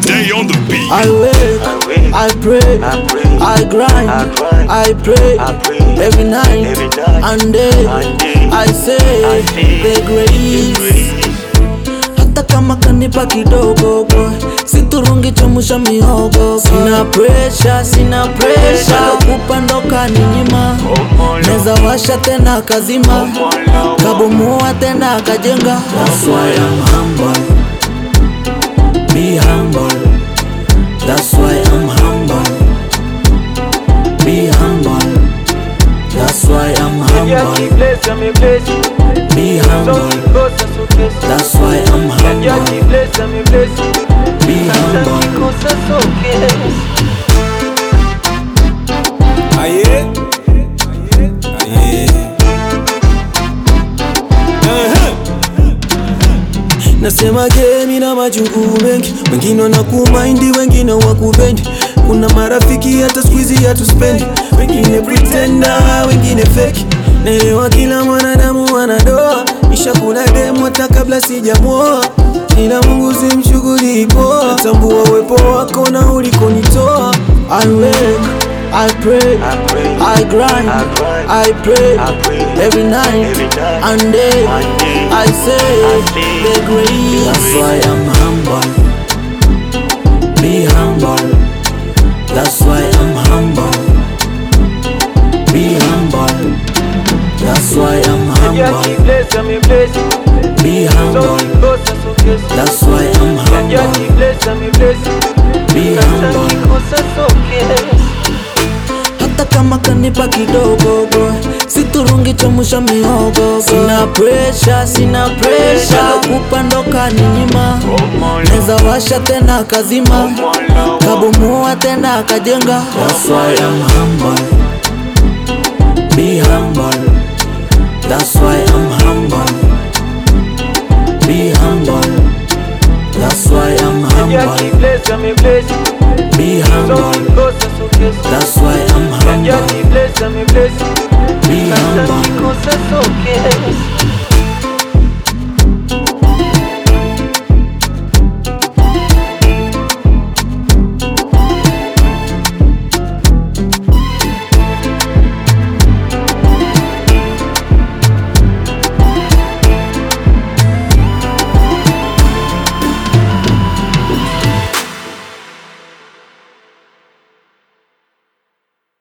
Day on the beat. I wake, I wake, I pray, I pray, I grind, I grind, I pray, I pray, every night, every night, and day. and day. I say, I say, the grace, grace. hata kama kanipa kidogo boy, siturungi chomusha mihogo. Sina pressure, sina pressure, kupandoka ni nyima, neza washa tena kazima, kabomoa tena kajenga. That's why I'm humble, be humble. That's why I'm humble. Be humble. That's why I'm Yeah, keep humble. blessing me, blessing. Be So humble. keep closer, so close. That's why I'm Yeah, humble. keep blessing me, blessing. Be Sasa humble. kikosa so close. Aye. Aye. Nasema gemi na majungu mengi, wengine wanakumaindi, wengine wakupendi. Kuna marafiki hata squeezy hatuspendi, wengine pretenda, wengine fake. Naelewa kila mwanadamu anadoa, nishakula demu hata kabla sijamwoa, ila Mungu simshughuli poa, tambua uwepo wako na ulikonitoa. I wake, I pray, I pray, I grind, I grind, I pray, I pray, every night, every night, and day. and day. I say, I say, the grace. That's why I'm humble. Be humble. That's why I'm humble. Be humble. That's why I'm Yeah, humble. keep blessing me, blessing. Be So humble. keep closer, so close. That's why I'm Yeah, humble. keep blessing me, blessing. Be Sasa humble. kikosa so close. hata kama kanipa kidogo boy, siturungi chomusha mihogo. Sina pressure, sina pressure, kupandoka ni nyima, neza washa tena kazima, kabomoa tena kajenga. That's why I'm humble, be humble. That's why I'm humble, be humble. That's why I'm Yeah, humble, keep blessing me, blessing. be So humble. keep closer, so close. That's why I'm Yeah, humble. keep blessing me, blessing.